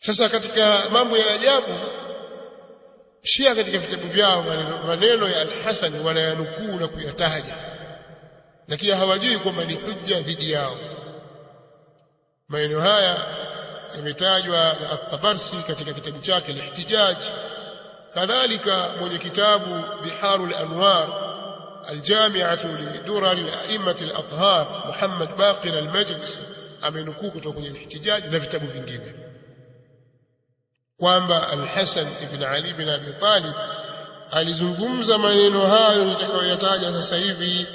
sasa katika mambo ya ajabu Shia katika vitabu vyao maneno, maneno ya Al-Hasan wanayanukuu na kuyataja lakini hawajui kwamba ni hujja dhidi yao maneno haya yametajwa na At-Tabarsi katika kitabu chake Al-Ihtijaj kadhalika mwenye kitabu Biharul Anwar Al-Jami'atu li Durar al-A'immat al-Athhar Muhammad Baqir al-Majlisi amenukuu kutoka kwenye Al-Ihtijaj na vitabu vingine kwamba Al-Hasan ibn Ali ibn Abi Talib alizungumza maneno hayo nitakayoyataja sasa hivi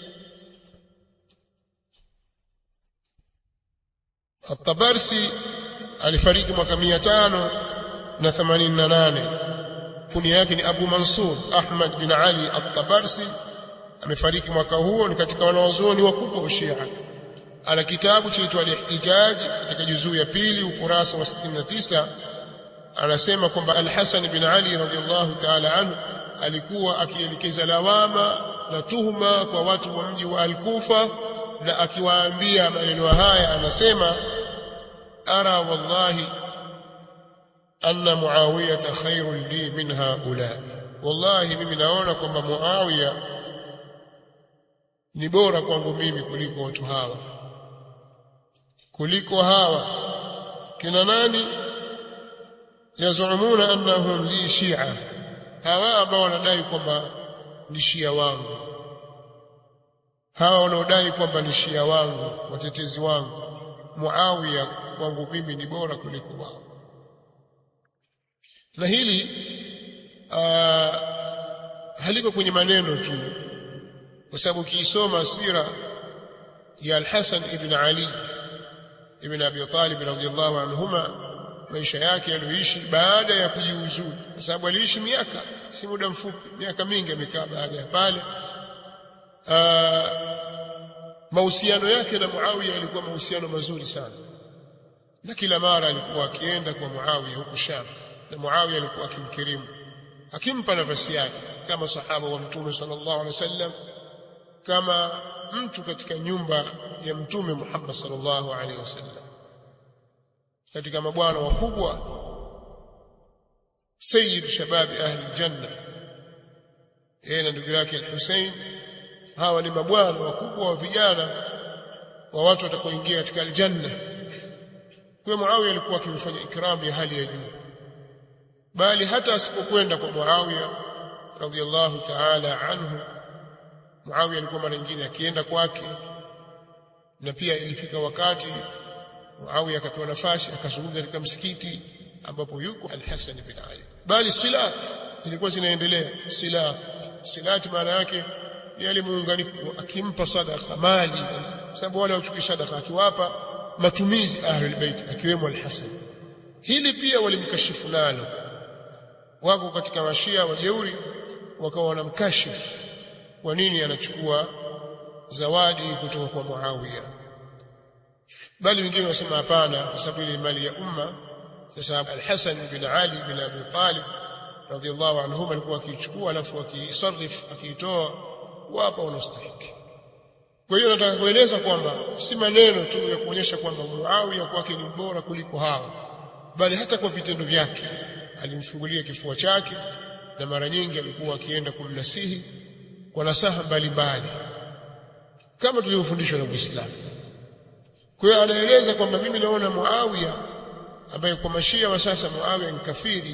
At-Tabarsi alifariki mwaka 588 kunia yake ni Abu Mansur Ahmad bin Ali At-Tabarsi amefariki mwaka huo ni katika wanawazuoni wakubwa wa Shia ana kitabu chaitwa Al-Ihtijaj katika juzuu ya pili ukurasa wa 69 anasema kwamba Al-Hasan bin Ali radhiallahu ta'ala anhu alikuwa akielekeza lawama na tuhuma kwa watu wa mji wa Al-Kufa na akiwaambia maneno haya anasema ara wallahi anna muawiyata khairun li min haula wallahi mimi naona kwamba muawiya ni bora kwangu mimi kuliko watu hawa kuliko hawa kina nani yazumuna annahum li shia hawa ambao wanadai kwamba ni shia wangu hawa wanaodai kwamba ni shia wangu watetezi wangu Muawiya kwangu mimi ni bora kuliko wao na hili uh, haliko kwenye maneno tu kwa sababu ukiisoma sira ya Al-Hasan ibn Ali ibn Abi Talib radhiyallahu anhuma maisha yake yaliyoishi baada ya kujiuzulu kwa sababu aliishi miaka si muda mfupi miaka mingi amekaa baada ya pale mahusiano yake na Muawiya yalikuwa mahusiano mazuri sana na kila mara alikuwa akienda kwa Muawiya huko Sham na Muawiya alikuwa akimkirimu akimpa nafasi yake kama sahaba wa Mtume sallallahu alaihi wasallam kama mtu katika nyumba ya Mtume Muhammad sallallahu alaihi wasallam katika mabwana wakubwa sayyid shababi ahli janna yeye na ndugu yake al-Hussein hawa ni mabwana wakubwa wa vijana wa watu watakaoingia katika aljanna kwa Muawiya alikuwa akimfanya ikramu ya hali ya juu bali hata asipokwenda kwa Muawiya radhiallahu ta'ala anhu Muawiya alikuwa mara nyingine akienda kwake na pia ilifika wakati Muawiya akapewa nafasi akazungumza katika msikiti ambapo yuko Al-Hasan bin Ali bali silat zilikuwa zinaendelea silat silat maana yake yale muunganiko akimpa sadaka mali sababu wale wachukui sadaka akiwapa matumizi ahlul bait akiwemo al-Hasan hili pia walimkashifu nalo wako katika mashia wajeuri wakawa wanamkashifu kwa nini anachukua zawadi kutoka kwa Muawiya bali wengine wasema hapana kwa sababu ile mali ya umma sasa al-Hasan bin Ali bin Abi Talib radhiallahu anhuma alikuwa akichukua alafu akisarif akiitoa kuwapa wanaostahili kwa hiyo nataka kueleza kwamba si maneno tu ya kuonyesha kwamba Muawiya kwake ni bora kuliko hao bali hata kwa vitendo vyake alimfungulia kifua chake na mara nyingi alikuwa akienda kumnasihi kwa nasaha mbalimbali kama tulivyofundishwa na Uislamu kwa hiyo anaeleza kwamba mimi naona Muawiya ambaye kwa mashia wa sasa Muawiya ni kafiri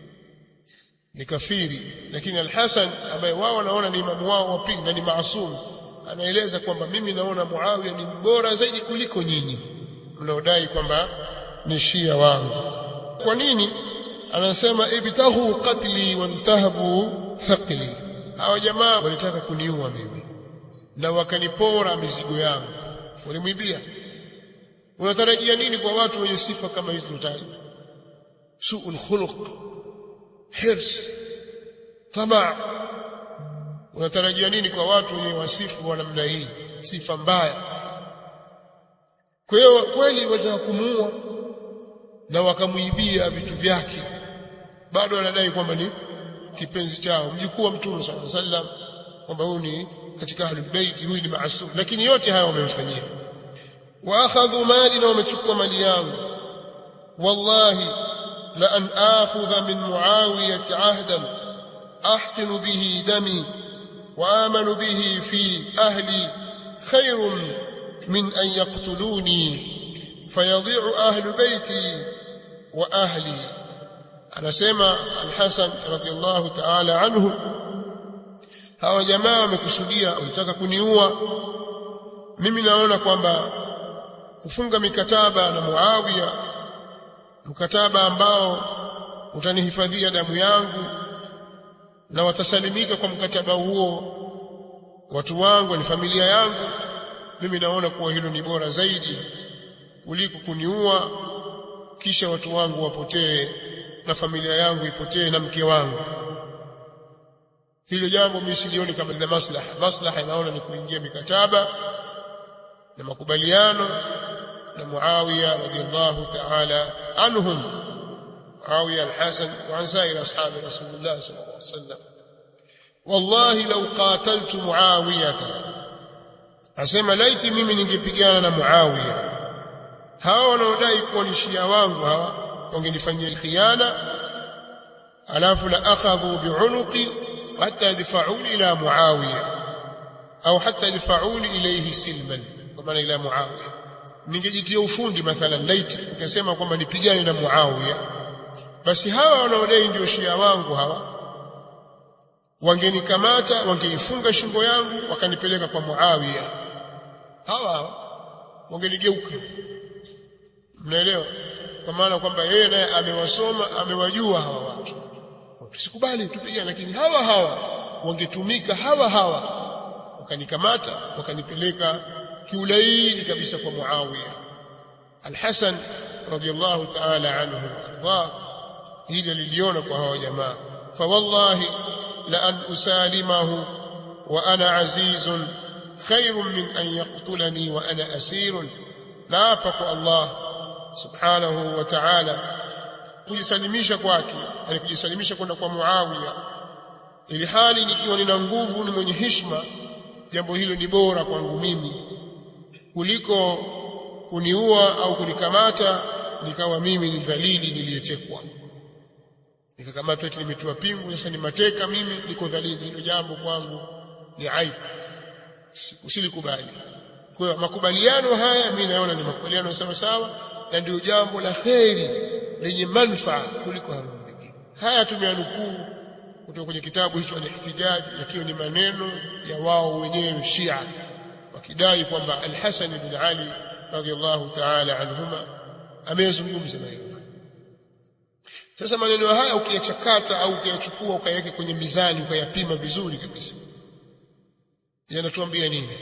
ni kafiri lakini Al-Hasan ambaye wao wanaona ni imamu wao wa pili na ni maasum anaeleza kwamba mimi naona Muawiya ni bora zaidi kuliko nyinyi mnaodai kwamba ni shia wangu kwa nini anasema ibtaghu qatli wantahabu thaqli hawa jamaa walitaka kuniua mimi na wakanipora mizigo yangu walimwibia unatarajia nini kwa watu wenye sifa kama hizo utaji suul khuluq hirs tamaa unatarajia nini kwa watu wenye wasifu wa namna hii sifa mbaya kwa hiyo kweli wataka kumuua na wakamuibia vitu vyake bado wanadai kwamba ni kipenzi chao mjukuu wa mtume sallallahu alaihi wasallam kwamba huyu ni katika ahlul bait huyu ni maasum lakini yote haya wamemfanyia wa akhadhu mali na wamechukua mali yangu wallahi la an akhudha min muawiyati ahdan ahqinu bihi dami wa amanu bihi fi ahli khairun min an yaqtuluni fayadhi'u ahlu baiti wa ahli anasema al-Hasan radiyallahu ta'ala anhu hawa jamaa wamekusudia walitaka kuniua mimi naona kwamba kufunga mikataba na Muawiya mkataba ambao utanihifadhia damu yangu na watasalimika kwa mkataba huo watu wangu ni familia yangu mimi naona kuwa hilo ni bora zaidi kuliko kuniua kisha watu wangu wapotee na familia yangu ipotee na mke wangu hilo jambo mimi silioni kama lina maslaha maslaha inaona ni kuingia mikataba na makubaliano na Muawiya radhiallahu ta'ala anhum Muawiya al-Hasan wa an sa'ir ashabi Rasulullah sallallahu alaihi wasallam wallahi law qataltu Muawiya asema laiti mimi ningepigana na Muawiya hawa wanaodai kuwa ni shia wangu hawa wangenifanyia khiana alafu la akhadhu bi'unuqi hatta yadfa'uni ila Muawiya au hatta yadfa'uni ilayhi silman kwa maana ila Muawiya ningejitia ufundi mathalan laiti nikasema kwamba nipigane na Muawiya basi hawa wanaodai ndio shia wangu hawa wangenikamata wangeifunga shingo yangu wakanipeleka kwa Muawiya hawa wangenigeuka mnaelewa kwa maana kwamba yeye naye amewasoma amewajua hawa watu tusikubali tupigane lakini hawa hawa wangetumika hawa hawa wakanikamata wakanipeleka kiulaini kabisa kwa Muawiya Al-Hasan radiyallahu ta'ala anhu arda hili liliona kwa hawa jamaa fa wallahi la an usalimahu wa ana azizun khairun min an yaqtulani wa ana asirun naapa kwa Allah subhanahu wa ta'ala kujisalimisha kwake alikujisalimisha kwenda kwa Muawiya ili hali nikiwa nina nguvu ni mwenye heshima jambo hilo ni bora kwangu mimi kuliko kuniua au kunikamata nikawa mimi ni dhalili niliyetekwa nikakamatwa eti nimetiwa pingu sasa ni mateka mimi niko dhalili hilo jambo kwangu ni aibu usilikubali kwa hiyo makubaliano haya mimi naona ni makubaliano sawa sawa na ndio jambo la kheri lenye manufaa kuliko hayo mengine haya tumeanukuu kutoka kwenye kitabu hicho al-Ihtijaj yakiwa ni maneno ya wao wenyewe Shia wakidai kwamba Al-Hasan ibn Ali radhiyallahu ta'ala anhuma ameyazungumza maneno haya sasa maneno haya ukiyachakata au ukiyachukua ukayaweka kwenye mizani ukayapima vizuri kabisa yanatuambia nini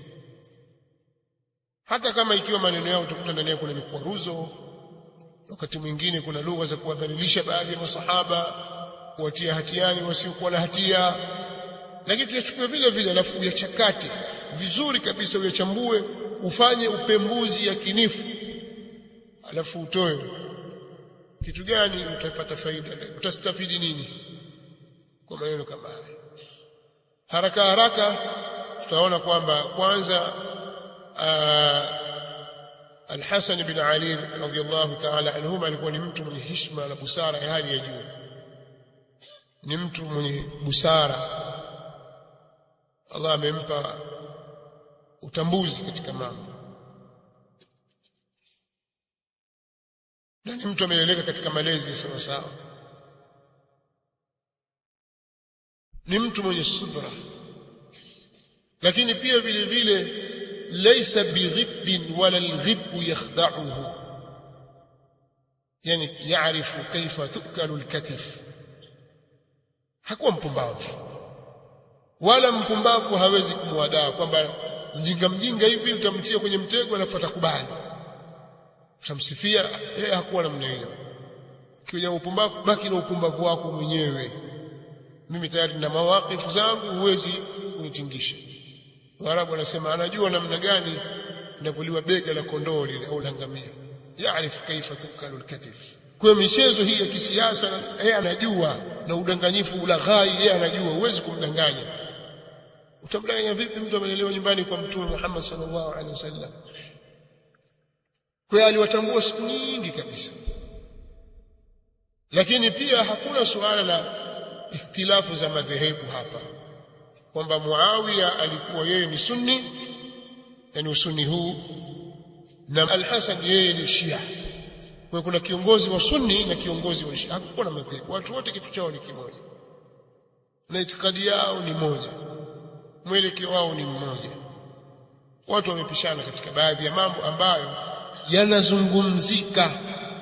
hata kama ikiwa maneno yao utakuta ndani yake kuna mikwaruzo wakati mwingine kuna lugha za kuwadhalilisha baadhi ya masahaba kuwatia hatiani wasiokuwa na hatia lakini tuyachukue vile vile alafu uyachakate vizuri kabisa uyachambue ufanye upembuzi yakinifu alafu utoe kitu gani utapata faida utastafidi nini kwa maneno kama haya haraka haraka tutaona kwamba kwanza Al-Hasan bin Ali radhiyallahu ta'ala anhuma alikuwa ni mtu mwenye heshima na busara ya hali ya juu ni mtu mwenye busara Allah amempa utambuzi katika mambo na ni mtu ameleleka katika malezi sawa sawa ni mtu mwenye subra lakini pia vile vile laysa bighibbin wala alghibbu yakhda'uhu yani yaarifu kaifa tukalu alkatif hakuwa mpumbavu wala mpumbavu hawezi kumwadaa kwamba mjinga mjinga hivi utamtia kwenye mtego alafu atakubali utamsifia yeye hakuwa namna hiyo kija upumbavu baki na upumbavu wako mwenyewe mimi tayari nina mawakifu zangu huwezi kunitingisha Waarabu wanasema anajua namna gani inavuliwa bega la kondoo lile au la ngamia yaarifu kaifa tukalu alkatif kwa michezo hii ya kisiasa yeye anajua na udanganyifu ulaghai yeye anajua huwezi kumdanganya utamdanganya vipi mtu amelelewa nyumbani kwa mtume Muhammad sallallahu alaihi wasallam kwa hiyo aliwatambua siku nyingi kabisa lakini pia hakuna suala la ikhtilafu za madhehebu hapa kwamba Muawiya alikuwa yeye ni sunni yani usuni huu na Al-Hasan yeye ni Shia kwa kuna kiongozi wa sunni na kiongozi wa Shia hakukuwa na madhehebu watu wote kitu chao ni kimoja na itikadi yao ni moja mwelekeo wao ni mmoja watu wamepishana katika baadhi ya mambo ambayo yanazungumzika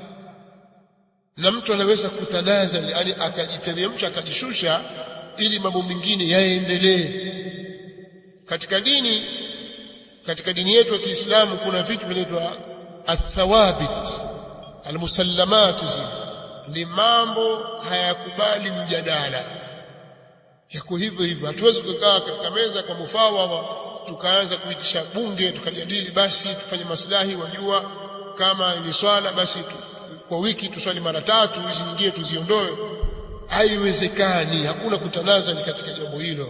na mtu anaweza kutanaza yani akajiteremsha akajishusha ili mambo mengine yaendelee katika dini katika dini yetu ya Kiislamu kuna vitu vinaitwa athawabit almusallamat ni mambo hayakubali mjadala yako hivyo hivyo hatuwezi kukaa katika meza kwa mufawadha tukaanza kuitisha bunge tukajadili basi tufanye maslahi wajua kama ni swala basi tu, kwa wiki tuswali mara tatu hizi nyingine tuziondoe haiwezekani hakuna kutanaza ni katika jambo hilo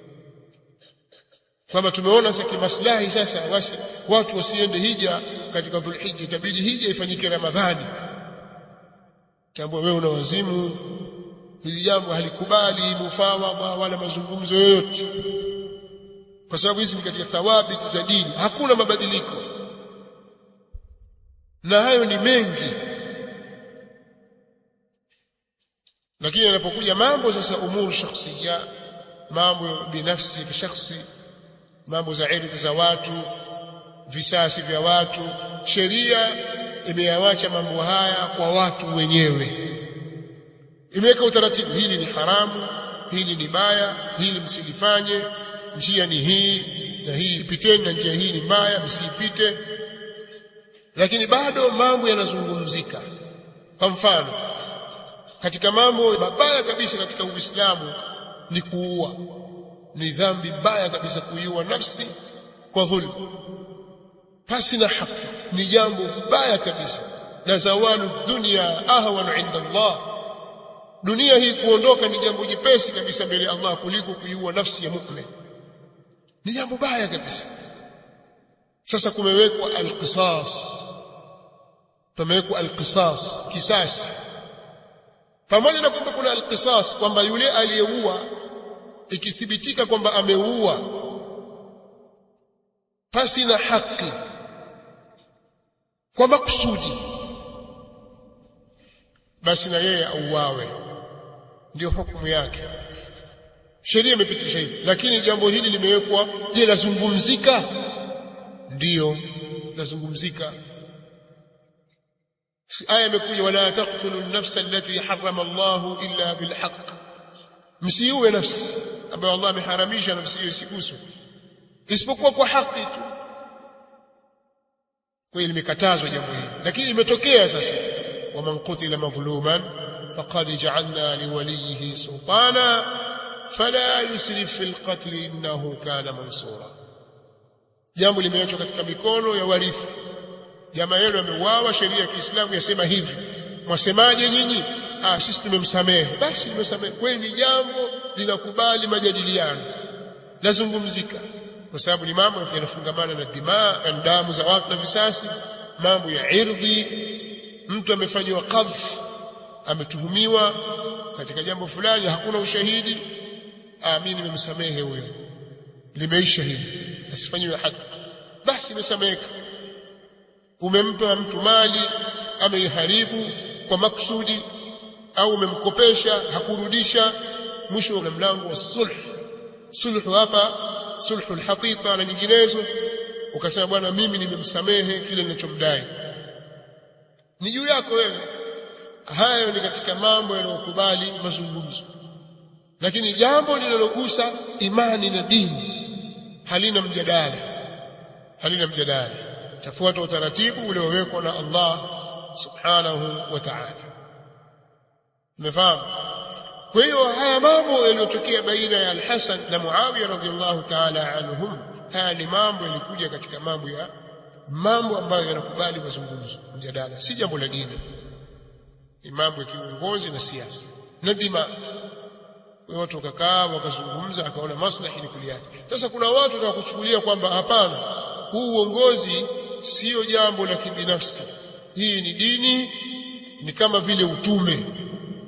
kwamba tumeona sasa kimaslahi sasa basi watu wasiende hija katika dhulhijja itabidi hija ifanyike ramadhani tambua wewe una wazimu hili jambo halikubali mufawadha wala mazungumzo yoyote kwa sababu hizi ni katika thawabi za dini hakuna mabadiliko na hayo ni mengi lakini yanapokuja mambo sasa umuru shakhsiya mambo binafsi ya shakhsi mambo za irdhi za watu visasi vya watu sheria imeyawacha mambo haya kwa watu wenyewe imeweka utaratibu hili ni haramu hili ni baya hili msilifanye njia ni hii na hii ipiteni na njia hii ni mbaya msiipite lakini bado mambo yanazungumzika kwa mfano katika mambo mabaya kabisa katika Uislamu ni kuua ni dhambi mbaya kabisa kuiua nafsi kwa dhulma pasi na haki ni jambo baya kabisa na zawalu dunya ahwanu inda Allah dunia hii kuondoka ni jambo jepesi kabisa mbele ya Allah kuliko kuiua nafsi ya mu'min ni jambo baya kabisa sasa kumewekwa alqisas pamewekwa alqisas kisasi pamoja na kwamba kuna alqisas kwamba yule aliyeua ikithibitika kwamba ameua pasi na haki kwa makusudi basi na yeye auawe ndio hukumu yake sheria imepitisha hivi lakini jambo hili limewekwa je lazungumzika ndiyo lazungumzika aya imekuja wala taqtulu an-nafsa allati harrama Allahu illa bilhaq msiue nafsi ambayo Allah ameharamisha nafsi hiyo isiguswe isipokuwa kwa haki tu kwa hiyo limekatazwa jambo hili lakini imetokea sasa waman qutila madhluman faqad ja'alna liwalihi sultana fala yusrif fil qatl innahu kana mansura jambo limeachwa katika mikono ya warithi jamaa yenu ameuawa sheria ya Kiislamu yasema hivi mwasemaje nyinyi ah sisi tumemsamehe basi tumesamehe kweli ni jambo linakubali majadiliano lazungumzika kwa sababu ni mambo yanafungamana na dimaa na damu za watu na visasi mambo ya irdhi mtu amefanywa qadhf ametuhumiwa katika jambo fulani hakuna ushahidi ah mimi nimemsamehe huyo limeisha hili asifanyiwe haki basi imesameheka umempa mtu mali ameiharibu kwa maksudi au umemkopesha hakurudisha mwisho una mlango wa sulh sulhu hapa sulhul haqiqa na nyinginezo ukasema bwana mimi nimemsamehe kile ninachomdai ni juu yako wewe hayo ni katika mambo yanayokubali mazungumzo lakini jambo linalogusa imani na dini halina mjadala halina mjadala tafuata utaratibu uliowekwa na Allah subhanahu wa ta'ala umefahamu kwa hiyo haya mambo yaliyotokea baina ya Al-Hasan na Muawiya radhiallahu ta'ala anhum haya ni mambo yalikuja katika mambo ya mambo ambayo yanakubali mazungumzo mjadala si jambo la dini ni mambo ya kiuongozi na siasa na dima watu wakakaa wakazungumza akaona maslahi ni kuliacha sasa kuna watu watakuchukulia kwamba hapana huu uongozi sio jambo la kibinafsi hii ni dini ni kama vile utume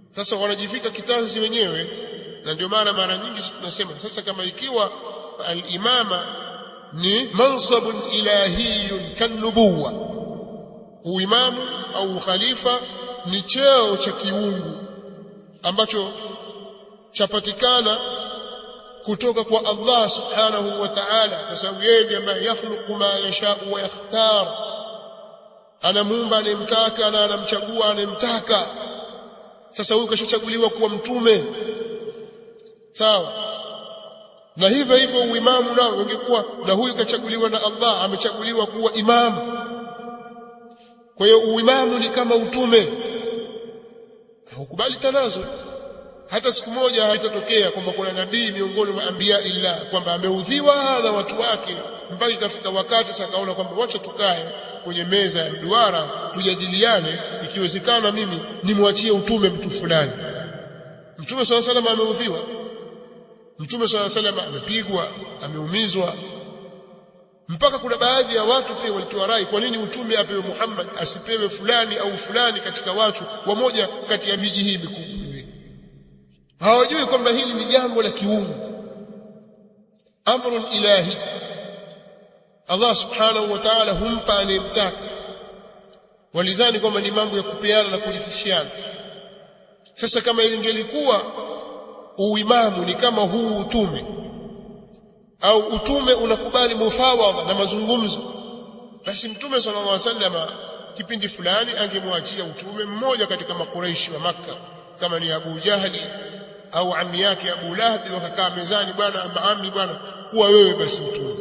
sasa wanajivika kitanzi wenyewe na ndio maana mara nyingi tunasema sasa kama ikiwa al-imama ni mansabun ilahiyun kanubuwa uimamu au ukhalifa ni cheo cha kiungu ambacho chapatikana kutoka kwa Allah subhanahu wa ta'ala kwa sababu yeye ndiye ambaye yakhluqu ma yasha wa yakhtar anamuumba anemtaka na anamchagua anemtaka sasa huyu kashachaguliwa kuwa mtume sawa na hivyo hivyo uimamu nao ungekuwa na huyu kachaguliwa na Allah amechaguliwa kuwa imamu kwa hiyo uimamu ni kama utume haukubali tanazo hata siku moja haitatokea kwamba kuna nabii miongoni mwa anbiya illa kwamba ameudhiwa na watu wake mpaka ikafika wakati sasa kaona kwamba wacha tukae kwenye meza ya mduara tujadiliane ikiwezekana mimi nimwachie utume mtu fulani mtume swalla salam ameudhiwa mtume swalla salam amepigwa ameumizwa mpaka kuna baadhi ya watu pia walitoa rai kwa nini utume apewe Muhammad asipewe fulani au fulani katika watu wa moja kati ya miji hii mikubwa miwili hawajui kwamba hili ni jambo la kiungu amrun ilahi Allah subhanahu wa ta'ala humpa anayemtaka walidhani kwamba ni mambo ya kupeana na kurifishiana sasa kama ilingelikuwa uimamu ni kama huu utume au utume unakubali mufawadha na mazungumzo basi mtume sallallahu alaihi wasallam kipindi fulani angemwachia utume mmoja katika makuraishi wa maka kama ni Abu Jahli au ami yake Abu Lahab wakakaa mezani bwana maami bwana kuwa wewe basi utume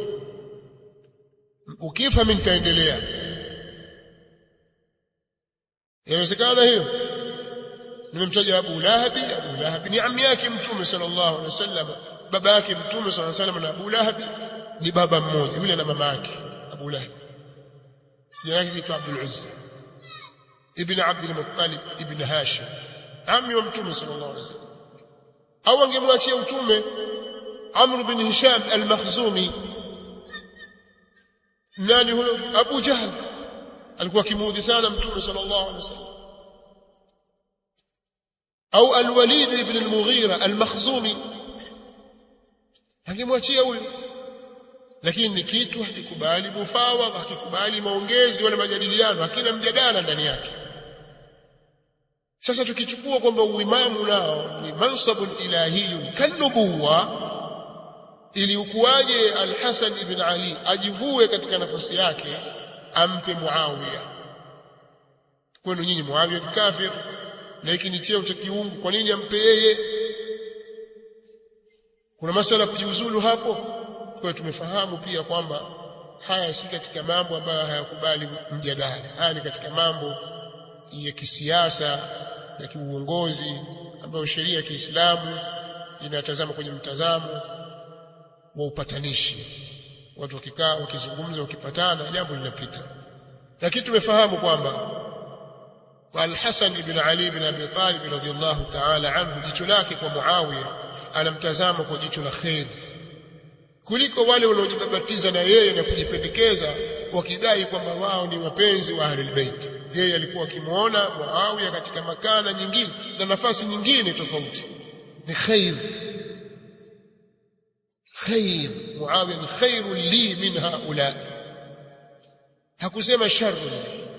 ukifa mimi nitaendelea inawezekana hiyo nimemtaja Abu Lahab Abu Lahab ni ami yake mtume sallallahu alaihi wasallam baba yake mtume sallallahu alaihi wasallam na Abu Lahab ni baba mmoja yule na mama yake Abu Lahab jina lake ni Abdul Uzza ibn Abd al-Muttalib ibn Hashim ami wa mtume sallallahu alaihi wasallam au angemwachia utume Amr bin Hisham al-Makhzumi nani huyo Abu Jahl alikuwa kimuudhi sana mtume sallallahu alaihi wasallam au al-Walid ibn al-Mughira al-Makhzumi angemwachia huyo lakini ni kitu hakikubali mufawa hakikubali maongezi wala majadiliano hakina mjadala ndani yake sasa tukichukua kwamba uimamu nao ni mansabun ilahiyun kanubuwa ili ukuaje al-Hasan ibn Ali ajivue katika nafasi yake ampe Muawiya kwenu nyinyi Muawiya ni kafir na hiki ni cheo cha kiungu kwa nini ampe yeye kuna masala kujiuzulu hapo kwa tumefahamu pia kwamba haya si katika mambo ambayo hayakubali mjadala haya ni katika mambo ya kisiasa na kiuongozi ambayo sheria ya Kiislamu inatazama kwenye mtazamo wa upatanishi watu wakikaa wakizungumza wakipatana jambo linapita lakini tumefahamu kwamba Al-Hasan ibn Ali ibn Abi Talib radhiyallahu ta'ala anhu jicho lake kwa Muawiya anamtazama kwa jicho la khair kuliko wale wanaojibabatiza na yeye na kujipendekeza wakidai kwamba wao ni wapenzi wa Ahlul Bait yeye alikuwa akimuona Muawiya katika makana nyingine na nafasi nyingine tofauti ni khair khair Muawiya ni khairun li min haula hakusema sharrun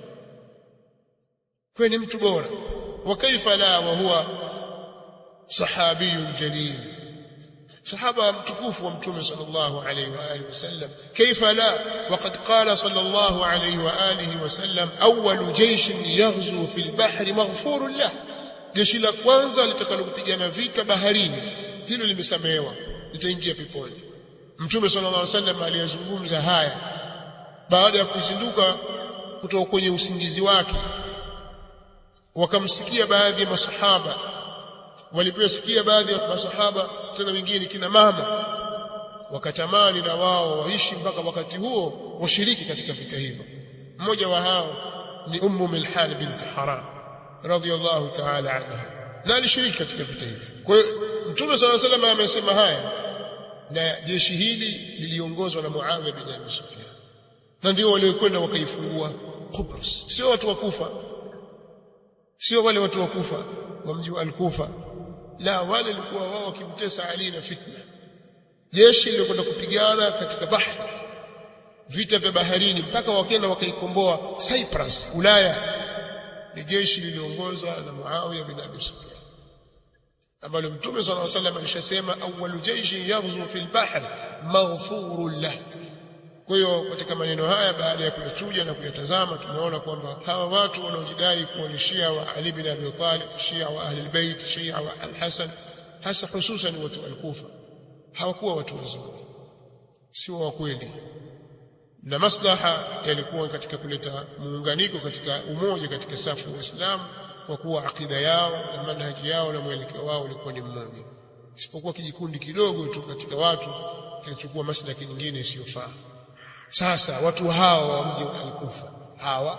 kwa ni mtu bora wa kaifa la wa huwa sahabiyun jalil صحابه متكوف ومتوم صلى الله عليه واله وسلم كيف لا وقد قال صلى الله عليه واله وسلم اول جيش يغزو في البحر مغفور له jeshi la kwanza litakalo kupigana vita baharini hilo limesamehewa litaingia peponi mtume sallallahu alaihi wasallam aliyazungumza haya baada ya kuzinduka kutoka kwenye usingizi wake wakamsikia baadhi ya masahaba waliposikia baadhi ya masahaba tena wengine kina mama wakatamani na wao waishi mpaka wakati huo washiriki katika vita hivyo mmoja wa hao ni ummu milhan bint haram radhiyallahu ta'ala anha na alishiriki katika vita hivyo kwa hiyo mtume swalla sallam amesema haya na jeshi hili liliongozwa na Muawiya bin Abi Sufyan na ndio waliokwenda wakaifungua Qubrus sio watu wakufa sio wale watu wakufa wa mji wa Al-Kufa la wale walikuwa wao wakimtesa Ali na fitna jeshi lilikwenda kupigana katika bahari vita vya baharini mpaka wakenda wakaikomboa Cyprus Ulaya ni jeshi liliongozwa na Muawiya bin Abi Sufyan ambalo Mtume صلى الله عليه وسلم alishasema awwalu jayshi yaghzu fil bahr maghfurun lah kwa hiyo katika maneno haya baada ya kuyachuja na kuyatazama tumeona kwamba hawa watu wanaojidai kuwa ni Shia wa Ali bin Abi Talib Shia wa Ahli al-Bait Shia wa Al-Hasan hasa hususan watu al-Kufa hawakuwa watu wazuri sio wa kweli na maslaha yalikuwa katika kuleta muunganiko katika umoja katika safu ya Uislamu kwa kuwa akida yao na manhaji yao na mwelekeo wao ulikuwa ni mmoja isipokuwa kijikundi kidogo tu katika watu kilichukua maslahi nyingine isiyofaa sasa watu hawa wa mji wa Al-Kufa hawa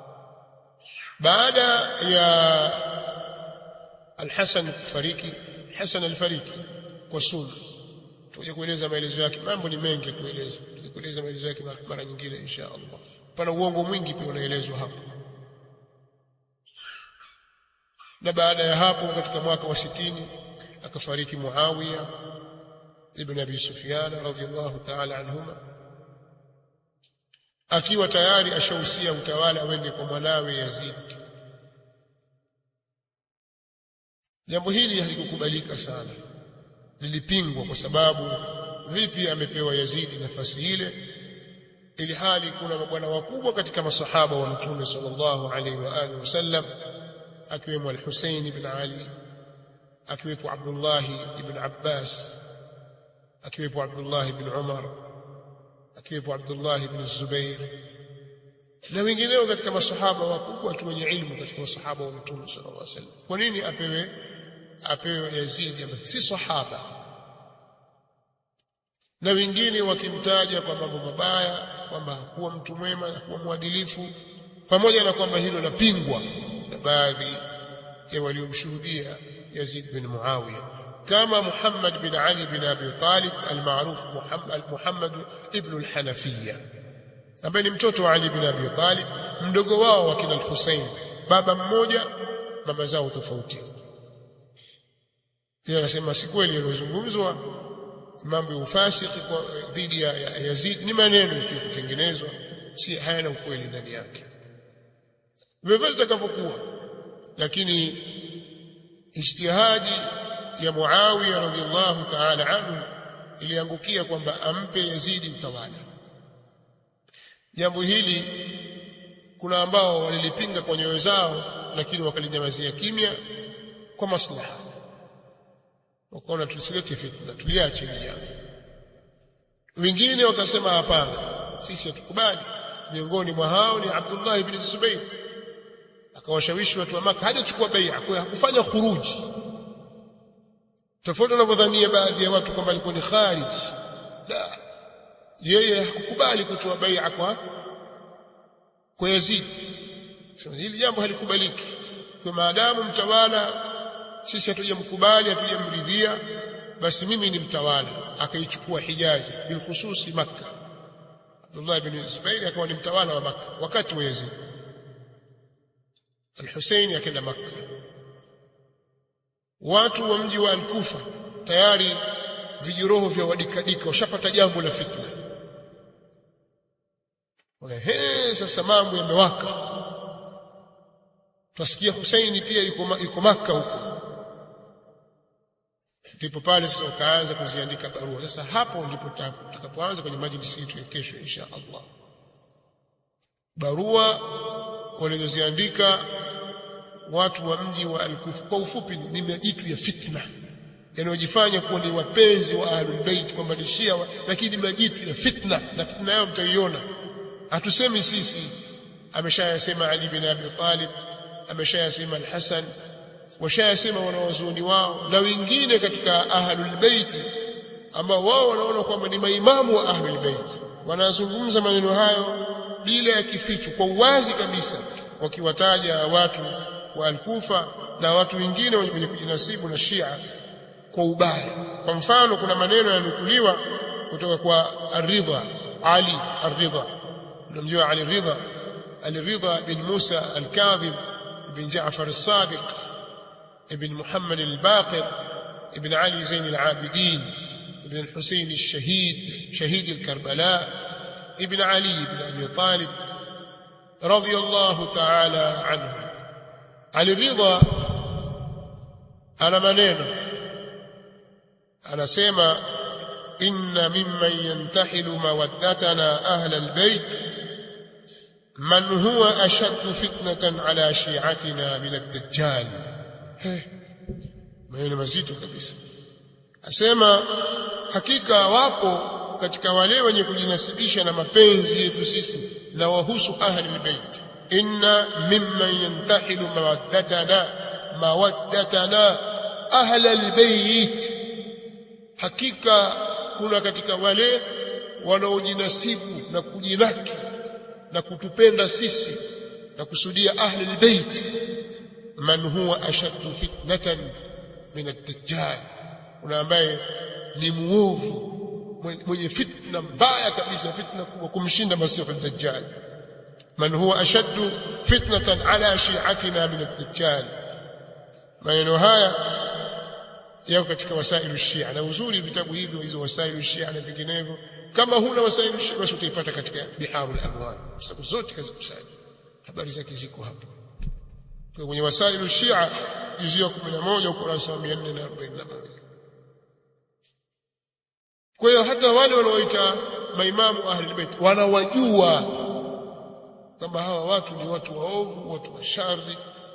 baada ya Al-Hasan kufariki Hasan alifariki kwa sunna tuje kueleza maelezo yake mambo ni mengi kueleza tuje kueleza maelezo yake mara nyingine insha Allah pana uongo mwingi pia unaelezwa hapo na baada ya hapo katika mwaka wa sitini akafariki Muawiya ibn Abi Sufyan radhiyallahu ta'ala anhuma akiwa tayari ashahusia utawala wende kwa mwanawe Yazid jambo hili halikukubalika sana lilipingwa kwa sababu vipi amepewa Yazidi nafasi ile ili hali kuna mabwana wakubwa katika masahaba wa mtume sallallahu alaihi wa alihi wasallam akiwemo al-Husayn ibn Ali akiwepo Abdullah ibn Abbas akiwepo Abdullah ibn Umar akiwepo Abdullah ibn Zubair na wengineo katika masahaba wakubwa tu wenye ilmu katika masahaba wa mtume sallallahu alaihi wasallam kwa nini apewe apewe Yazid ambaye si sahaba na wengine wakimtaja kwa mambo mabaya kwamba hakuwa mtu mwema hakuwa mwadilifu pamoja na kwamba hilo lapingwa na baadhi ya waliomshuhudia Yazid bin Muawiya kama Muhammad bin Ali bin Abi Talib almaruf Muhammad Muhammad ibn al-Hanafiyya ambaye ni mtoto wa Ali bin Abi Talib mdogo wao wa kina al-Hussein baba mmoja mama zao tofauti yeye anasema si kweli yaliyozungumzwa mambo ya ufasiki kwa dhidi ya, ya Yazid ni maneno tu kutengenezwa si hayana ukweli ndani yake vivyo itakavyokuwa lakini ijtihadi ya Muawiya radhiallahu ta'ala anhu iliangukia kwamba ampe Yazidi utawala jambo hili kuna ambao walilipinga kwa nyoyo zao lakini wakalinyamazia kimya kwa maslaha wakaona tusilete fitna tuliache hili jambo wengine wakasema hapana sisi hatukubali miongoni mwa hao ni Abdullah ibn Zubair akawashawishi watu wa Maka hajachukua bai'a kwa hakufanya khuruji tofauti wanavyodhania baadhi ya watu kwamba alikuwa ni kharij la yeye hakukubali kutoa bai'a kwa kwa Yazid sema hili jambo halikubaliki kwa maadamu mtawala sisi hatujamkubali hatujamridhia basi mimi ni mtawala akaichukua Hijazi bilkhususi Makka Abdullah ibn Zubair akawa ni mtawala wa Makka wakati wa Yazid Al-Hussein akaenda Makka watu wa mji wa Al-Kufa tayari vijiroho vya wadikadika washapata jambo la fitna Ehe, sasa mambo yamewaka Twasikia Husaini pia yuko yuko Makka huko ndipo pale sasa ukaanza kuziandika barua sasa hapo ndipo tutakapoanza kwenye majlisi yetu ya kesho insha Allah barua walizoziandika watu wa mji wa Al-Kufa kwa ufupi ni majitu ya fitna yanayojifanya kuwa ni wapenzi wa Ahlul Bait kwamba ni Shia lakini majitu ya fitna na fitna yao mtaiona hatusemi sisi ameshayasema Ali bin Abi Talib ameshayasema Al-Hasan washayasema wanawazuoni wao na wengine katika Ahlul Bait ambao wao wanaona kwamba ni maimamu wa Ahlul Bait wanazungumza maneno hayo bila ya kificho kwa uwazi kabisa wakiwataja watu wa Al-Kufa na watu wengine wenye kujinasibu na Shia kwa ubaya kwa mfano kuna maneno yanukuliwa kutoka kwa Ar-Ridha Ali Ar-Ridha mnamjua Ali Ridha Ali Ridha bin Musa Al-Kadhib bin Jaafar As-Sadiq ibn Muhammad al-Baqir ibn Ali Zain al-Abidin ibn al-Husayn al-Shahid shahid al-Karbala ibn Ali ibn Abi Talib radiyallahu ta'ala anhu Ali Ridha ana maneno anasema inna mimman yantahilu mawaddatana ahla albayt man huwa ashaddu fitnatan ala shi'atina min ad-dajjal maneno mazito kabisa asema hakika wapo katika wale wenye kujinasibisha na mapenzi yetu sisi na wahusu ahli albayt inna mimman yantahilu mawaddatana mawaddatana ahla albayt hakika kuna katika wale wanaojinasibu na kujinaki na kutupenda sisi na kusudia ahli albayt man huwa ashaddu fitnatan min ad-dajjal kuna ambaye ni muovu mwenye fitna mbaya kabisa fitna kubwa kumshinda masihu ad-dajjal man huwa ashaddu fitnatan ala shi'atina min ad-dajjal maneno haya yako katika wasailu shia na uzuri vitabu hivyo hizo wasailu shia na vinginevyo kama huna wasailu shia basi utaipata katika biharul anwar sababu zote kazikusanya habari zake ziko hapo kwa kwenye wasailu shia juzu ya 11 ukurasa wa 441 kwa hiyo hata wale wanaoita maimamu ahli bait wanawajua kwamba hawa watu ni watu waovu watu wa shari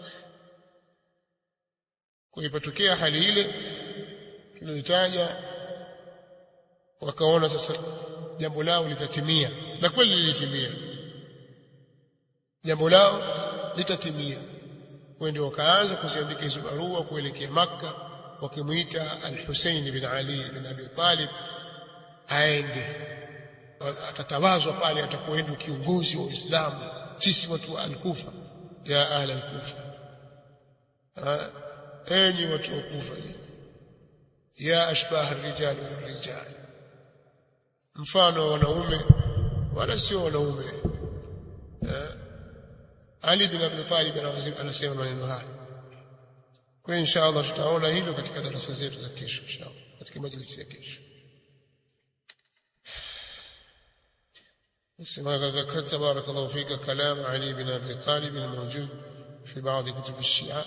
kwa ipatokea hali ile tuliyotaja wakaona sasa jambo lao litatimia na kweli lilitimia jambo lao litatimia kwa ndio wakaanza kuziandika hizo barua kuelekea maka wakimuita al-Hussein bin Ali bin Abi Talib aende atatawazwa pale atakuenda kiongozi wa Uislamu sisi watu wa al-Kufa ya ahla al-Kufa enyi watu wa Kufa ya ashbah ar-rijal wal rijal mfano wa wanaume wala sio wanaume Ali bin Abi Talib anasema maneno haya kwa insha Allah tutaona hilo katika darasa zetu za kesho insha Allah katika majlisi ya kesho كما ذكرت بارك الله فيك كلام علي بن ابي طالب الموجود في بعض كتب الشيعه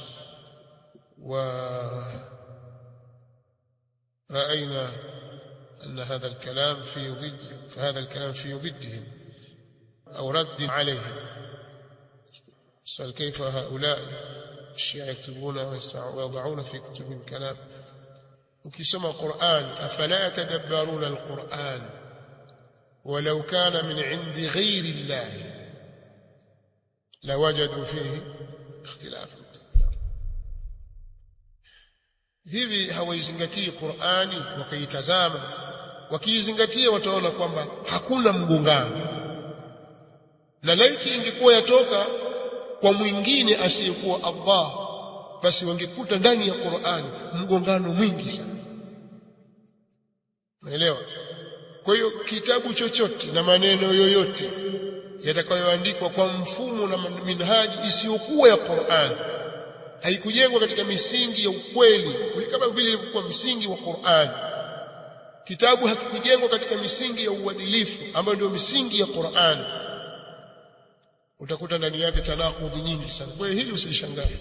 ورأينا أن هذا الكلام في ضد فهذا الكلام في ضدهم أو رد عليهم سؤال كيف هؤلاء الشيعة يكتبون ويضعون في كتبهم كلام وكسم القرآن أفلا يتدبرون القرآن ولو كان من عند غير الله لوجدوا فيه اختلافا hivi hawaizingatii Qur'ani wakaitazama wakiizingatia wataona kwamba hakuna mgongano na laiti ingekuwa yatoka kwa mwingine asiyekuwa Allah basi wangekuta ndani ya Qur'ani mgongano mwingi sana naelewa kwa hiyo kitabu chochote na maneno yoyote yatakayoandikwa kwa mfumo na minhaji isiyokuwa ya Qur'ani haikujengwa katika misingi ya ukweli kama vile ilivyokuwa msingi wa Qur'an kitabu hakikujengwa katika misingi ya uadilifu ambayo ndio misingi ya Qur'an utakuta ndani yake tanakudhi nyingi sana kwa hiyo hili usilishangae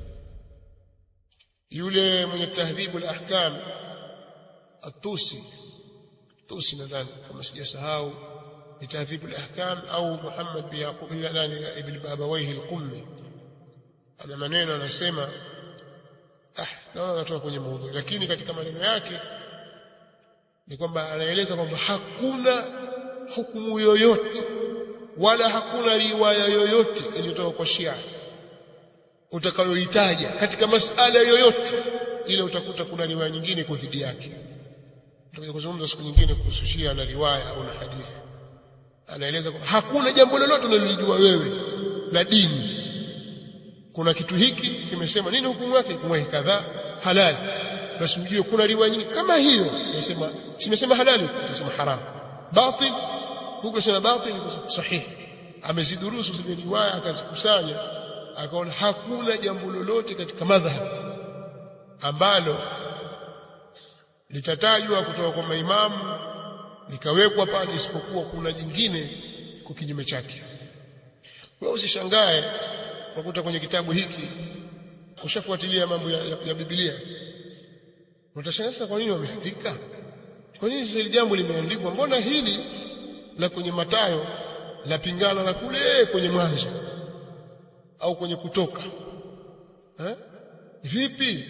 yule mwenye tahdhibu al-ahkam at-tusi tusi nadhani kama sijasahau ni tahdhibu al-ahkam au Muhammad bin Yaqub ibn Babawayhi al-Qummi ana maneno anasema ah naona natoka kwenye maudhui lakini katika maneno yake ni kwamba anaeleza kwamba hakuna hukumu yoyote wala hakuna riwaya yoyote iliyotoka kwa Shia utakayoitaja katika masala yoyote ile utakuta kuna riwaya nyingine kwa dhidi yake tutakuja kuzungumza siku nyingine kuhusu Shia na riwaya au na hadithi anaeleza kwamba hakuna jambo lolote unalolijua wewe la dini kuna kitu hiki kimesema nini hukumu yake hukumu yake kadhaa halali basi ujue kuna riwaya nyingine kama hiyo inasema simesema halali utasema haram batil huko sema batil sahihi amezidurusu zile riwaya akazikusanya akaona hakuna jambo lolote katika madhhab ambalo litatajwa kutoka kwa maimamu likawekwa pale isipokuwa kuna jingine kwa kinyume chake wewe usishangae unakuta kwenye kitabu hiki ushafuatilia mambo ya, ya, ya Biblia utashangaa sasa kwa nini wameandika kwa nini hili jambo limeandikwa mbona hili la kwenye matayo la pingana na kule kwenye mwanzo au kwenye kutoka ha? vipi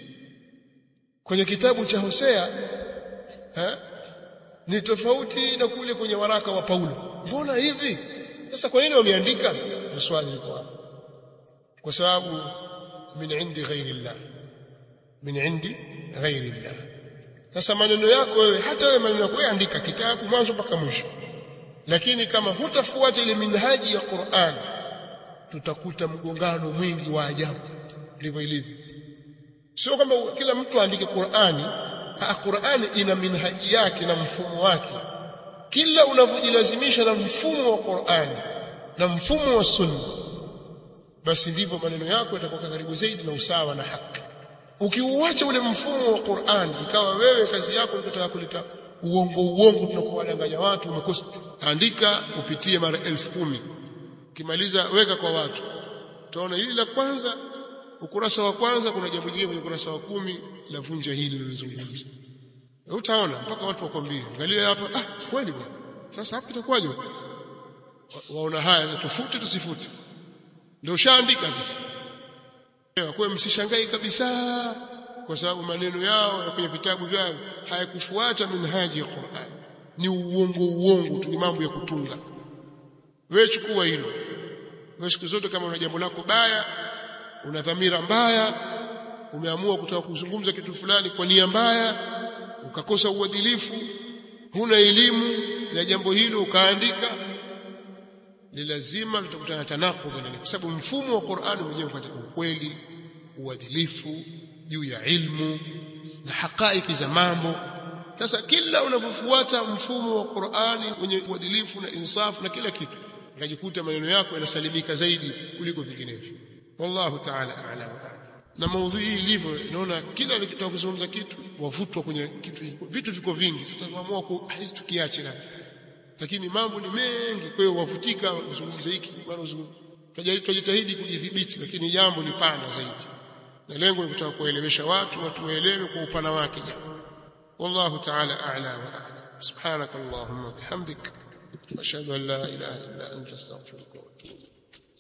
kwenye kitabu cha Hosea ha? ni tofauti na kule kwenye waraka wa Paulo mbona hivi sasa kwa nini wameandika ni swali liko hapo kwa sababu min indi ghairi llah min indi ghairi llah sasa maneno yako wewe hata wewe maneno yako wewe andika kitabu mwanzo mpaka mwisho lakini kama hutafuata ile minhaji ya Qur'an tutakuta mgongano mwingi wa ajabu ndivyo ilivyo sio kwamba kila mtu aandike Qur'ani ha Qur'ani ina minhaji yake na mfumo wake kila unavyojilazimisha na mfumo wa Qur'ani na mfumo wa sunna basi ndivyo maneno yako yatakuwa karibu zaidi na usawa na haki ukiuacha ule mfumo wa Qur'an ikawa wewe kazi yako ni kutaka kuleta uongo uongo tunakuwadanganya watu umekosa andika upitie mara elfu kumi ukimaliza weka kwa watu utaona hili la kwanza ukurasa wa kwanza kuna jambo jingine kwenye ukurasa wa kumi la vunja hili lilizungumza utaona mpaka watu wakwambie angalia hapa ah kweli bwana sasa hapa itakuwaje waona haya tufute tusifute ndio ushaandika sasa kwa msishangai kabisa kwa sababu maneno yao ya kwenye vitabu vyao hayakufuata minhaji ya Qur'an ni uongo uongo tu ni mambo ya kutunga wewe chukua hilo wewe siku zote kama una jambo lako baya una dhamira mbaya umeamua kutaka kuzungumza kitu fulani kwa nia mbaya ukakosa uadilifu huna elimu ya jambo hilo ukaandika ni lazima tutakutana tanakudha ndani kwa sababu mfumo wa Qur'ani mwenyewe katika ukweli uadilifu juu ya ilmu na hakaiki za mambo sasa kila unapofuata mfumo wa Qur'ani wenye uadilifu na insafu na kila kitu unajikuta maneno yako yanasalimika zaidi kuliko vinginevyo wallahu ta'ala a'la wa a'lam na maudhui hii ilivyo naona kila nikitaka kuzungumza kitu wavutwa kwenye kitu vitu viko vingi sasa tunaamua hizi tukiache na lakini mambo ni mengi kwa hiyo wavutika uzungumze hiki bado tutajitahidi kujidhibiti lakini jambo ni pana zaidi na lengo ni kutaka kuelewesha watu watu waelewe kwa upana wake jambo wallahu ta'ala a'la wa a'lam subhanakallahumma bihamdik ashhadu an la ilaha illa anta astaghfiruka wa atubu